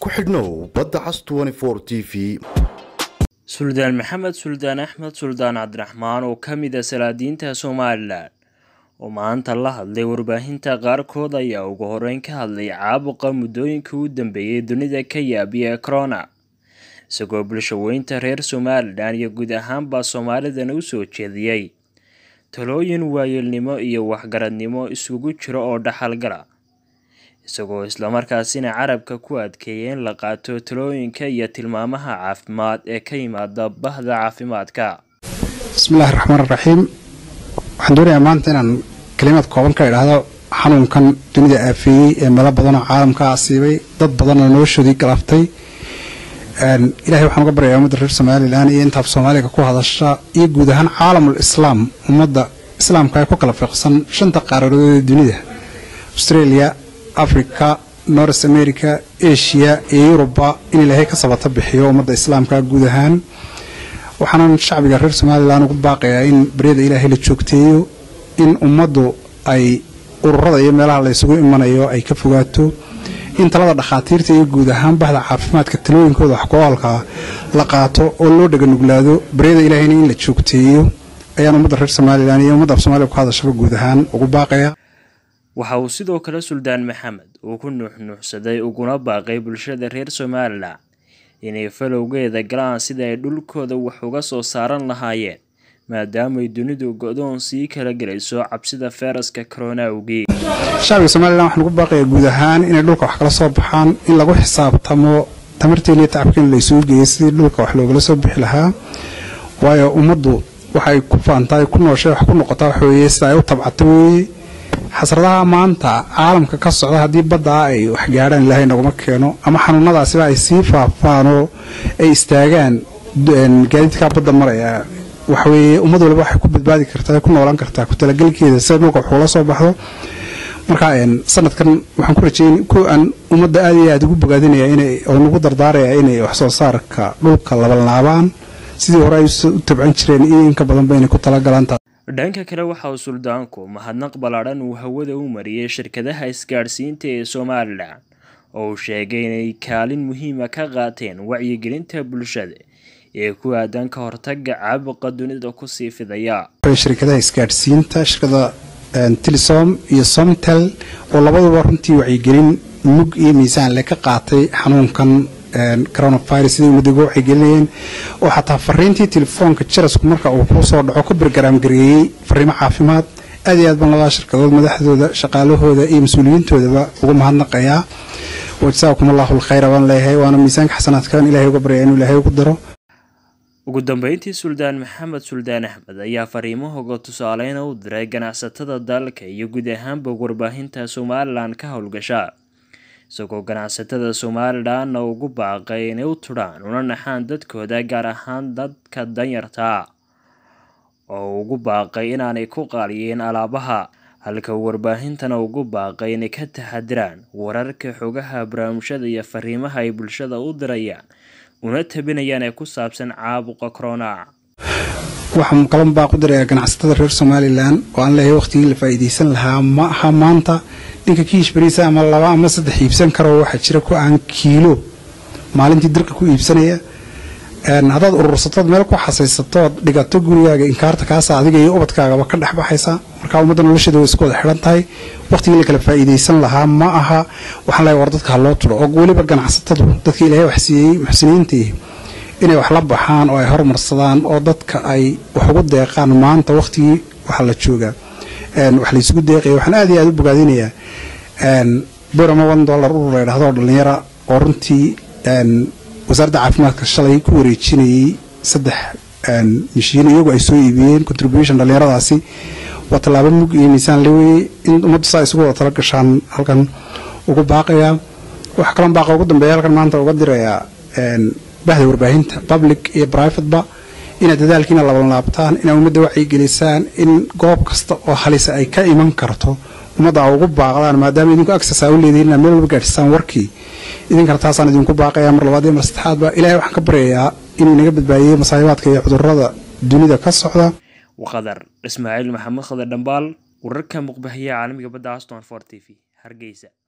ku xidhnow badda cas t v suldaan maxamed suldaan axmed suldaan cabdiraxmaan oo ka mid a salaadiinta somalilan oo maanta la hadlay warbaahinta qaarkood ayaa ugu horeyn ka hadlay caabuqa muddooyinka u dambeeyay dunida ka yaabiya corona isagoo bulshaweynta reer somalilan iyo guud ahaanba soomaalidana u soo jeediyey talooyin waayeelnimo iyo waxgaradnimo isugu jiro oo dhaxalgala isagoo islamarkaasina carabka ku adkeeya in la qaato talooyinka iyo tilmaamaha caafimaad ee ka yimaada bahda caafimaadka bismillahi raxmaan raxiim waxaan doonayaa maanta inaan kalimaad kooban ka idhaahdo xanuunkan dunida aafeeyey ee meelo badanoo caalamka asiibay dad badanoo noloshoodii galaaftay ilahay waxaan uga baryayaa ummadda reer somalilan iyo intaaf soomaaliga ku hadasha iyo guud ahaan caalamul islaam ummadda islaamka ee ku kala fiiqsan shanta qaaradood ee dunida australia africa north america asia iyo yuruba in ilaahay ka sabata bixiyo ummadda islaamka guud ahaan waxaanan shacbiga reer somalilan ugu baaqayaa in baryada ilaahay la joogteeyo in ummaddu ay ururada iyo meelaha la ysugu imanayo ay ka fogaato in talada dhakhaatiirta iyo guud ahaan bahda caafimaadka talooyinkooda wax ku-aalkaa la qaato oo loo dhaganuglaado baryada ilaahayna in la joogteeyo ayaan ummadda reer somalilan iyo ummadda af somaaliya ku hadashaba guud ahaan ugu baaqaya waxa uu sidoo kale suldaan maxamed uu ku nuuxnuuxsaday uguna baaqay bulshada reer somalilan inay falowgeeda galaan sida ay dhulkooda wax uga soo saaran lahaayeen maadaamay dunidu go-doon sii kala gelayso cabsida feyraska corona awgii shacbiga somalilan waxaan ugu baaqayaa guud ahaan inay dhulka wax kala soo baxaan in lagu xisaabtamo tamarteena iyo tacabkeena la isugu geeyay sidii dhulka wax loogala soo bixi lahaa waayo ummaddu waxay ku faantaay ku nooshay wax ku noqotaa waxweeye sida ay u tabcata weeye xasradaha maanta caalamka ka socda haddii baddaa ay wax gaadhaan ilaahay naguma keeno ama xanuunadaasiba ay sii faafaan oo ay istaagaan gaadiidkaa badda maraya waxweeye ummad waliba waxay ku badbaadi kartaa ku noolaan kartaa ku talagelkeeda sida dhulka waxuula soo baxdo marka sanadkan waxaan ku rajeyn ku aan ummadda aad iyo aad ugu bogaadinaya inay oo nagu dardaaraya inay wax soo saarka dhulka labanlaabaan sidii hore ay u tabcan jireen iyo inka badanba inay ku talagalaan dhanka kale waxa uu suldaanku mahadnaq ballaadhan uu hawada u mariyey shirkadaha isgaadhsiinta ee somalilan oo uu sheegay inay kaalin muhiima ka qaateen wacyigelinta bulshada ee ku aadan ka hortaga caabuqa dunida kusii fidaya shirkadaha isgaadhsiinta shirkada tilisom iyo somtel oo labaduba runtii wacyigelin mug iyo miisaan le ka qaatay xanuunkan coronavirus siday ummadda uga wacyigelinayeen oo xataa fariintii telefoonka jarasku marka uu ku soo dhaco ku bargaraam gareeyey fariimo caafimaad aad iyo aad baan labada shirkadood madaxdooda shaqaalahooda iyo mas-uuliyiintoodaba uga mahadnaqayaa wajsaakum allahu alkhayra baan leeyahay waana miisaanka xasanaadkan ilahay uga baryaya inuu ilaahay ugu daro ugu dambeyntii suldaan maxamed suldaan axmed ayaa fariimahooga tusaaleyna u diray ganacsatada dalka iyo guud ahaanba warbaahinta somalilan ka howlgasha isagoo ganacsatada somalilanna ugu baaqay inay u tudhaan una naxaan dadkooda gaar ahaan dadka danyarta oo ugu baaqay inaanay ku qaaliyeen alaabaha halka warbaahintana ugu baaqay inay ka taxadiraan wararka xogaha barnaamijyada iyo fariimaha ay bulshada u dirayaan una tabinayaan ee ku saabsan caabuqa corona waxaan kalan baaq u dirayaa ganacsatada reer somalilan oo aan leeyahay waqtigii la faa'iidaysan lahaa ma aha maanta ninka kiish bariisa ama laba ama saddex iibsan karo waxaa jira ku aan kiilo maalintii dirka ku iibsanaya haddaad urursatood meel ku xasaysatood dhigato gurigaaga inkaarta kaasa adiga iyo ubadkaagaba ka dhex baxaysa marka ummadda nolosheeda way isku wada xidhan tahay waqtigii la kala faa'iidaysan lahaa ma aha waxaan leeyahay war dadka ha loo turo oo weliba ganacsatadu dadka ilaahay wax siiyey muxsiniintii inay wax la baxaan oo ay horumarsadaan oo dadka ay wax ugu deeqaan maanta waqtigii waxaa la joogaa wax laysugu deeqaya waxaan aad iyo aad u bogaadinayaa borama one dollar urur la ydhahdo dhalinyara oo runtii wasaaradda caafimaadka shalay ku wareejinayay saddex mishiin iyagu ay soo iibiyeen contribution dhalinyaradaasi waa tallaabo mug iyo miisaan leweye in ummaddu saa isugu wada tala gashaan halkan ugu baaqayaa waxaa kaloo baaqa ugu dambeeya halkan maanta uga dirayaa bahda warbaahinta public iyo privateba inaad dadaalkiina labanlaabtaan inaad ummadda wacyigelisaan in goob kasta oo halisa ay ka iman karto ummadda a ugu baaqdaan maadaama idinku access aa u leedihin inaad meel walba gaadhisaan warkii idinkana taasaan idinku baaqayaa mar labaad iyo mar saddexaadba ilahay waxaan ka baryayaa inuu inaga badbaadiyey masaahibaadka iyo cudurrada dunida ka socda waqadar ismaaciil maxamed khadar dhambaal wararka muqbahiya caalamiga badda aston for t v hargeysa